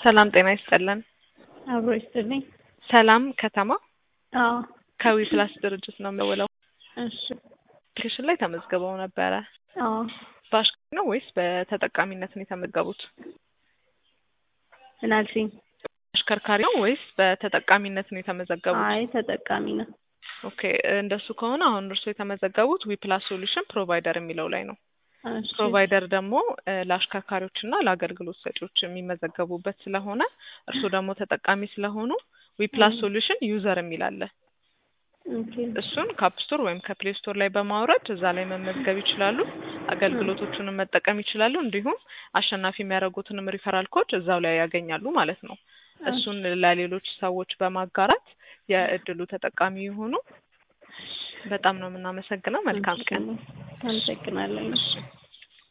ሰላም ጤና ይስጥልን። አብሮ ይስጥልኝ። ሰላም ከተማ አዎ ከዊ ፕላስ ድርጅት ነው የምደውለው። እሺ አፕሊኬሽን ላይ ተመዝግበው ነበረ። አዎ በአሽከርካሪ ነው ወይስ በተጠቃሚነት ነው የተመዘገቡት? ምን አልሽኝ? አሽከርካሪ ነው ወይስ በተጠቃሚነት ነው የተመዘገቡት? አይ ተጠቃሚ ነው። ኦኬ እንደሱ ከሆነ አሁን እርስዎ የተመዘገቡት ዊ ፕላስ ሶሉሽን ፕሮቫይደር የሚለው ላይ ነው። እሺ ፕሮቫይደር ደግሞ እ ለአሽከርካሪዎች እና ለአገልግሎት ሰጪዎች የሚመዘገቡበት ስለሆነ እርስዎ ደግሞ ተጠቃሚ ስለሆኑ ዊ ፕላስ ሶሉሽን ዩዘር የሚል አለ። ኦኬ እሱን ከአፕ ስቶር ወይም ከፕሌይ ስቶር ላይ በማውረድ እዛ ላይ መመዝገብ ይችላሉ። አገልግሎቶቹንም መጠቀም ይችላሉ። እንዲሁም አሸናፊ የሚያደርጉትንም ሪፈራል ኮድ እዛው ላይ ያገኛሉ ማለት ነው። እሱን ለሌሎች ሰዎች በማጋራት የእድሉ ተጠቃሚ የሆኑ በጣም ነው የምናመሰግነው። መልካም ቀን። አመሰግናለሁ።